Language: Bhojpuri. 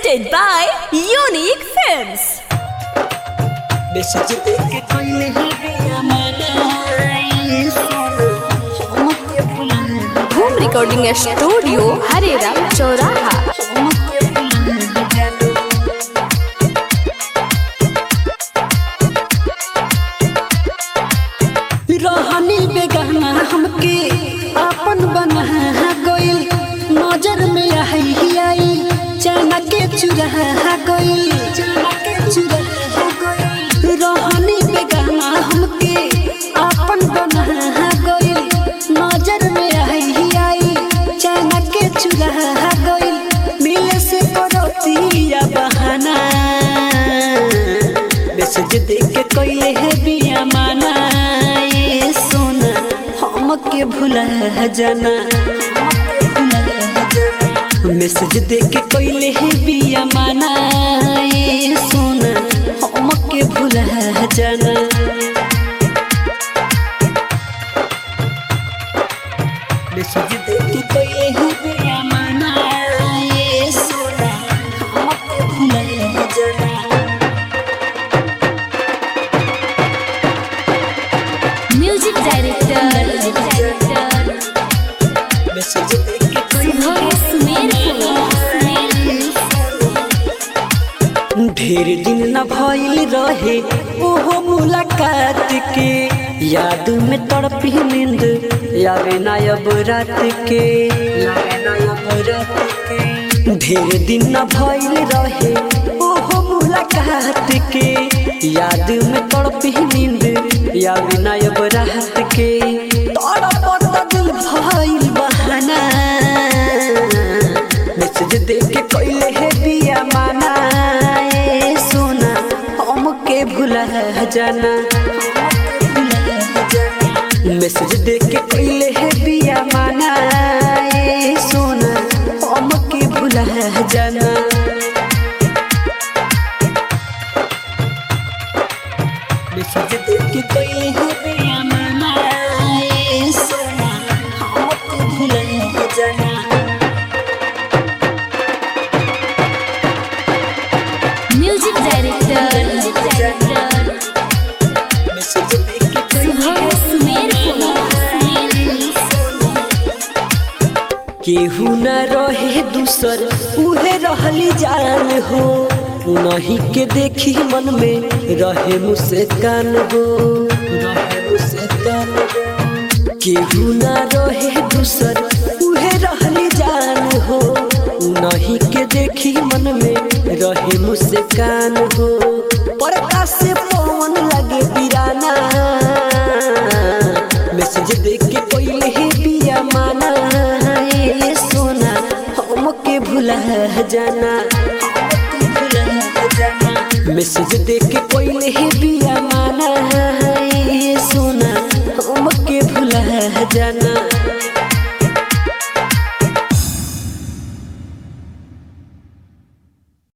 presented by Unique Films. Message देके कोई नहीं गया मैंने सुनो हमके बुला Home Recording Studio, Harera, Choraha. हमके बुला जानो रहनी बेगाना हमके अपन बना गइल नजर में आई आई चना के चुरा गइल चना के चुरा गइल रहनी बेगाना हमके अपन बना गइल नजर में आई आई चना के चुरा गइल मिले से करतिया बहाना मैसेज देख के कोइले है बिया माना ये सोना हमके भुला जाना मैसेज देख के कोइले है बिया माना ये सोना हमके भुला जाना मैसेज देख के कोइले है बिया माना ये सोना हमके भुला जाना Music Director. मैसेज देख के कोई ढेर दिन न भइल रहे ओहो मुलाकात के याद में तड़पी नींद यावे ना अब रात के यावे ना अब रात के ढेर दिन न भइल रहे ओहो मुलाकात के याद में तड़पी नींद यावे ना अब रात के तड़पत दिल भइल बहाना मैसेज देख के कोइले है बिया माना ए सोना हमके भुला जाना मैसेज देख के कोइले है बिया माना ए सोना हमके भुला जाना मैसेज देख के कोइले है बिया माना ए सोना हमके भुला जाना Music Director. मैसेज देख के कोइले केहू न रहे दूसर उहे रहली जान हो नहीं के देखी मन में रहे मुस्कान हो रहे मुस्कान हो केहू न रहे दूसर उहे रहली जान हो नहीं के देखी मन में रहे मुस्कान हो परका से पवन लगे बिराना मैसेज देख के कोई ही बिया माना ये सोना हमके भुला जाना मैसेज देख के कोई ही बिया माना ये सोना हमके भुला जाना